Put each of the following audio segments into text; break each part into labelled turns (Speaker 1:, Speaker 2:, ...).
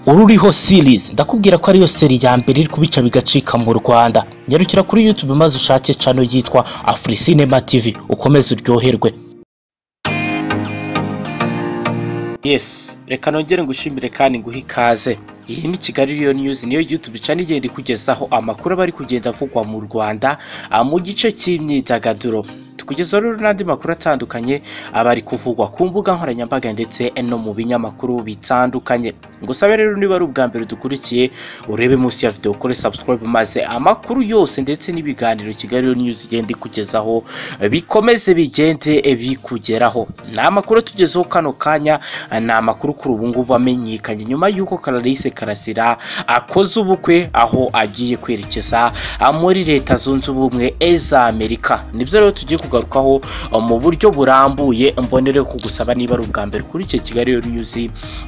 Speaker 1: ururiho series ndakubwira ko ariyo seri ya mbere iri kubica bigacika mu rwanda nyarukira kuri youtube maze ushake cano yitwa afurisinema tv ukomeze uryoherwe yes reka nongere ngushimire kandi nguhe ikaze iyi ni kigali riyo news niyo youtube channel igenda ikugezaho amakuru aba ari kugenda avugwa mu rwanda ah, mu gice cy'imyidagaduro tukugezaho rero n'andi makuru atandukanye aba ari kuvugwa ku mbuga nkoranyambaga ndetse no mu binyamakuru bitandukanye ngusabe rero niba ari ubwa mbere dukurikiye urebe munsi ya video ukore subscribe maze amakuru yose ndetse n'ibiganiro kigali Riyo news igenda ikugezaho bikomeze bigende bikugeraho ni amakuru tugezeho kano kanya ni amakuru kuri ubu ngubu amenyekanye nyuma y'uko Clarisse Karasira akoze ubukwe aho agiye kwerekeza muri leta zunze ubumwe z'Amerika nibyo rero tugiye kugarukaho mu buryo burambuye mbonere kugusaba niba ari ubwa mbere kuri iki Kigali Riyo news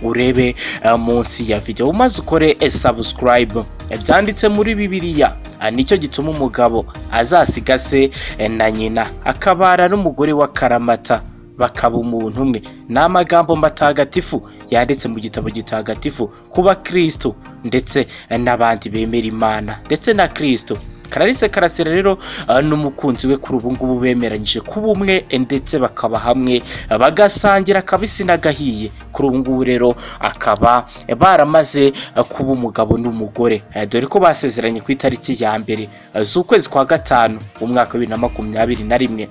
Speaker 1: urebe eh, munsi ya video maze ukore eh, subscribe byanditse muri bibiliya Ah, nicyo gituma umugabo azasiga se eh, na nyina akabara n'umugore wa karamata bakaba umuntu umwe ni amagambo matagatifu yanditse mu gitabo gitagatifu kuba kirisito ndetse eh, n'abandi bemera imana ndetse na kirisito Clarisse Karasira rero ah, n'umukunzi we kuri ubu ngubu bemeranyije kuba umwe eh, ndetse bakaba hamwe ah, bagasangira akabisi n'agahiye kuri ubu ngubu rero akaba eh, baramaze ah, kuba umugabo n'umugore Eh, dore ko basezeranye ku itariki ya mbere ah, z'ukwezi kwa gatanu umwaka wa bibiri na makumyabiri na rimwe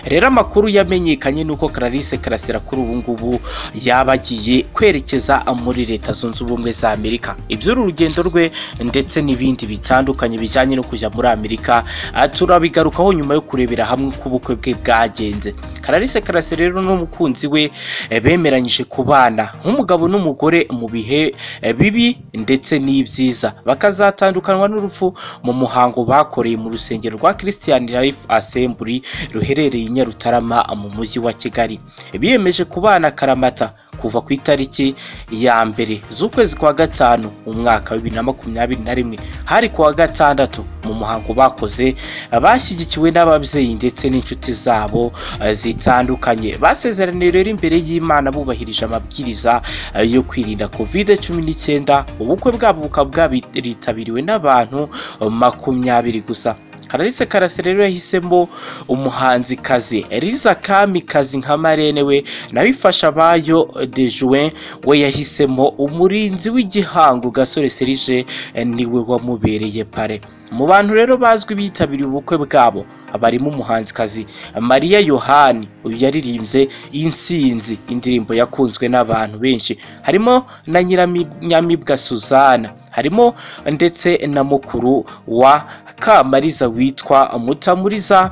Speaker 1: rero amakuru yamenyekanye nuko Clarisse Karasira kuri ubu ngubu yaba agiye kwerekeza muri leta zunze ubumwe za Amerika iby'uru rugendo rwe ndetse n'ibindi bitandukanye bijyanye no kujya muri Amerika ah, turabigarukaho nyuma yo kurebera hamwe uko ubukwe bwe bwagenze Clarisse Karasira rero n'umukunzi we eh, bemeranyije kubana nk'umugabo n'umugore mu bihe eh, bibi ndetse n'ibyiza bakazatandukanwa n'urupfu mu muhango bakoreye mu rusengero rwa Christian Life Assembly ruherereye i Nyarutarama mu mujyi wa Kigali biyemeje kubana karamata kuva ku itariki ya mbere z'ukwezi kwa gatanu umwaka wa bibiri na makumyabiri na rimwe hari kuwa gatandatu mu muhango bakoze bashyigikiwe n'ababyeyi ndetse n'inshuti zabo eh, zitandukanye basezeraniye rero imbere y'imana bubahirije amabwiriza eh, yo kwirinda covid cumi n'icyenda ubukwe bwabo bukaba bwaritabiriwe n'abantu eh, makumyabiri gusa Clarisse Karasira rero yahisemo umuhanzikazi Liza Kamikazi nka marene we nawe ifasha abayo de juin we yahisemo umurinzi w'igihango Gasore Serge eh, niwe wamubereye pare mu bantu rero bazwi bitabiriye ubukwe bwabo barimo umuhanzikazi Maria Yohani uyu yaririmbye insinzi indirimbo yakunzwe n'abantu benshi harimo na nyiranyamibwa Suzana harimo ndetse na mukuru wa Kamariza witwa Mutamuriza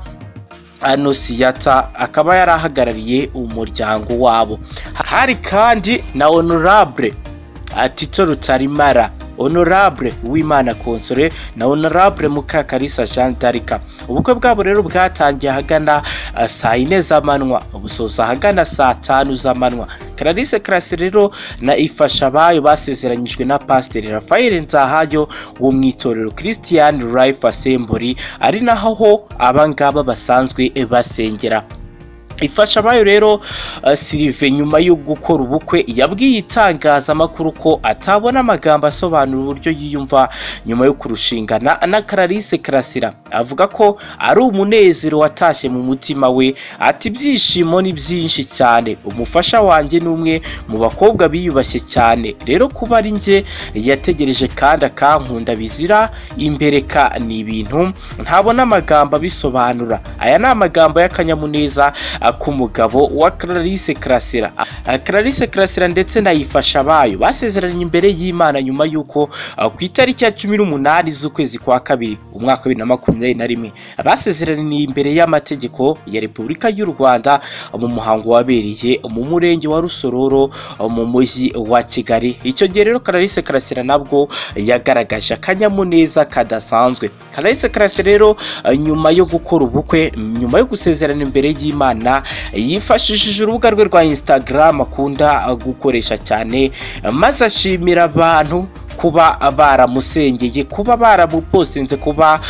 Speaker 1: Anosiyata akaba yari ahagarariye umuryango wabo hari kandi na Honorable ah, Tito Rutarimara Honorable Uwimana Console na Honorable Mukakarisa Jean d'Arc ubukwe bwabo rero bwatangiye ahagana ah, saa yine z'amanywa busoza ahagana saa tanu z'amanywa Clarisse Karasira rero na ifasha abayo basezeranyijwe na Pasiteri Raphael Nzahayo wo mu itorero Christian Life Assembly ari naho abangaba basanzwe basengera ifasha abayo rero eh, Sylvain nyuma yo gukora ubukwe yabwiye itangazamakuru ko atabona amagambo asobanura uburyo yiyumva nyuma yo kurushingana na Clarisse Karasira avuga ko ari umunezero watashye mu mutima we ati ibyishimo ni byinshi cyane umufasha wanjye ni umwe mu bakobwa biyubashye cyane rero kuba ari njye yategereje kandi akankunda bizira imbereka ni ibintu ntabona amagambo abisobanura aya ni amagambo y'akanyamuneza ah, k'umugabo wa Clarisse Karasira Ah, Clarisse Karasira ndetse na Ifasha bayo basezeranye imbere y'Imana nyuma y'uko ah, ku itariki ya cumi n'umunani z'ukwezi kwa kabiri umwaka wa bibiri na makumyabiri na rimwe basezeraniye imbere y'amategeko ya Repubulika y'u Rwanda ah, mu muhango wabereye mu murenge wa Rusororo ah, mu mujyi wa Kigali icyo gihe rero Clarisse Karasira nabwo yagaragaje akanyamuneza kadasanzwe Clarisse Karasira rero ah, nyuma yo gukora ubukwe nyuma yo gusezerana imbere y'Imana yifashishije urubuga rwe rwa Instagram akunda ah, gukoresha cyane maze ashimira abantu kuba baramusengeye kuba baramupostinze kuba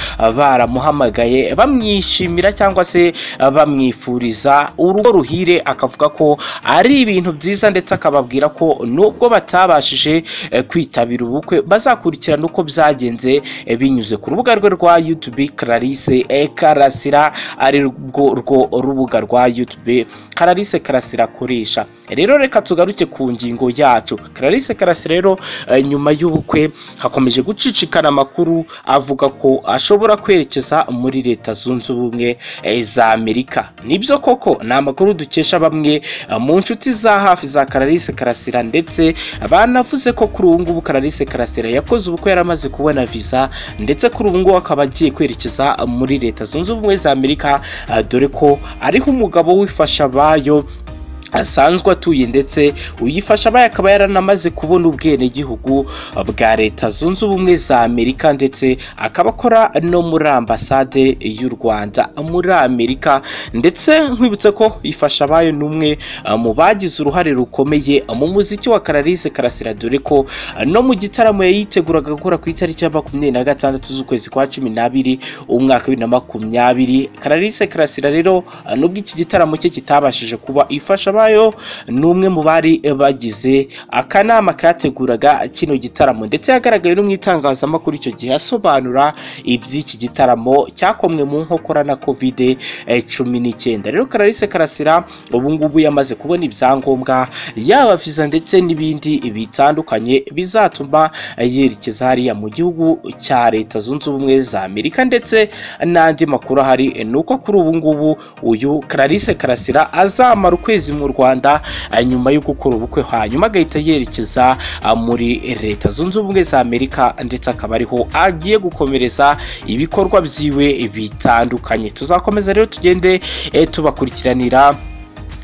Speaker 1: baramuhamagaye bamwishimira cyangwa se bamwifuriza urugo ruhire akavuga ko ari ibintu byiza ndetse akababwira ko nubwo batabashije eh, kwitabira ubukwe bazakurikirana uko byagenze eh, binyuze ku rubuga rwe rwa YouTube Clarisse eh, Karasira ari rwo rwo rubuga rwa YouTube Clarisse Karasira akoresha rero reka tugaruke ku ngingo yacu Clarisse Karasira rero eh, nyuma y'ubukwe hakomeje gucicikana amakuru avuga ko ashobora kwerekeza muri leta zunze ubumwe eh, za Amerika nibyo koko ni amakuru dukesha bamwe eh, mu nshuti za hafi za Clarisse Karasira ndetse banavuze ko kuri ubu ngubu Clarisse Karasira yakoze ubukwe yari amaze kubona visa ndetse kuri ubu ngubu akaba agiye kwerekeza muri leta zunze ubumwe za Amerika eh, dore ko ariho umugabo wifasha abayo asanzwe atuye ndetse uyifasha abaye akaba yaranamaze kubona ubwenegihugu bwa leta zunze ubumwe za amerika ndetse akaba akora no muri ambasade y'u rwanda muri amerika ndetse nkwibutse ko ifasha abayo n'umwe eh, mu bagize uruhare rukomeye mu muziki wa Clarisse Karasira dore ko eh, no mu gitaramo yayiteguraga gukora ku itariki ya makumyabiri na gatandatu z'ukwezi kwa cumi n'abiri umwaka wa bibiri na makumyabiri Clarisse Karasira rero eh, nubwo iki gitaramo cye kitabashije kuba ifasha abayo ni umwe mu bari eh, bagize akanama kateguraga kino gitaramo ndetse yagaragaye no mu itangazamakuru icyo gihe asobanura iby'iki gitaramo cyakomwe mu nkokora na covid cumi n'icyenda rero Clarisse Karasira ubu ngubu yamaze kubona ibyangombwa yaba visa ndetse n'ibindi bitandukanye bizatuma yerekeza hariya mu gihugu cya leta zunze ubumwe za Amerika ndetse n'andi makuru ahari ni uko kuri ubu ngubu uyu Clarisse Karasira azamara ukwezi mu Rwanda eh, nyuma yo gukora ubukwe hanyuma agahita yerekeza ah, muri leta zunze ubumwe za Amerika ndetse akaba ariho agiye gukomereza ibikorwa byiwe bitandukanye tuzakomeza rero tugende eh, tubakurikiranira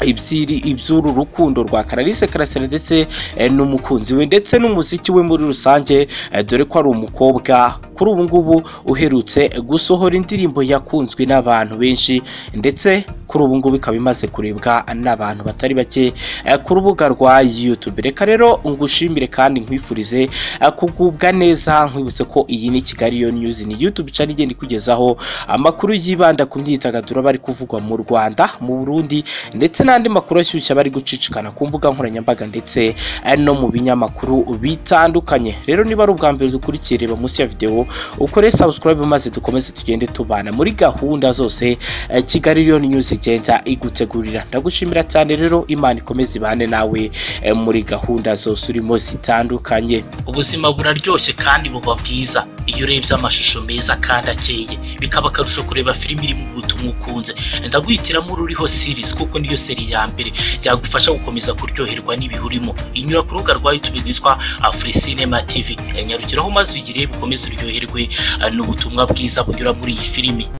Speaker 1: ibyiri iby'uru rukundo rwa Clarisse Karasira ndetse eh, n'umukunzi we ndetse n'umuziki we muri rusange eh, dore ko ari umukobwa kuri ubu ngubu uherutse gusohora indirimbo yakunzwe n'abantu benshi ndetse kuri ubu ngubu ikaba imaze kurebwa n'abantu batari bake eh, ku rubuga rwa YouTube reka rero ngushimire kandi nkwifurize eh, kugubwa neza nkwibutse ko iyi ni Kigali yo News ni YouTube channel igenda ikugezaho amakuru yibanda ku myidagaduro bari kuvugwa mu Rwanda mu Burundi ndetse n'andi makuru ashyushye bari gucicikana ku mbuga nkoranyambaga ndetse eh, no mu binyamakuru bitandukanye rero niba ari ubwa mbere dukurikira reba munsi ya video ukore subscribe maze dukomeze tugende tubana muri gahunda zose eh, Kigali Lion News igenda igutegurira ndagushimira cyane rero Imana ikomeze ibane nawe eh, muri gahunda zose urimo zitandukanye ubuzima buraryoshye kandi buba bwiza iyo urebye amashusho meza kandi akeye bikaba akarusho kureba filimi irimo ubutumwa ukunze ndaguhitiramo uriho series kuko niyo seri ya mbere yagufasha gukomeza kuryoherwa n'ibihurimo inyura ku rubuga rwa YouTube rwitwa Africinema TV nyarukiraho maze uyirebe ukomeze uryoherwe eh, n'ubutumwa bwiza bunyura muri iyi filimi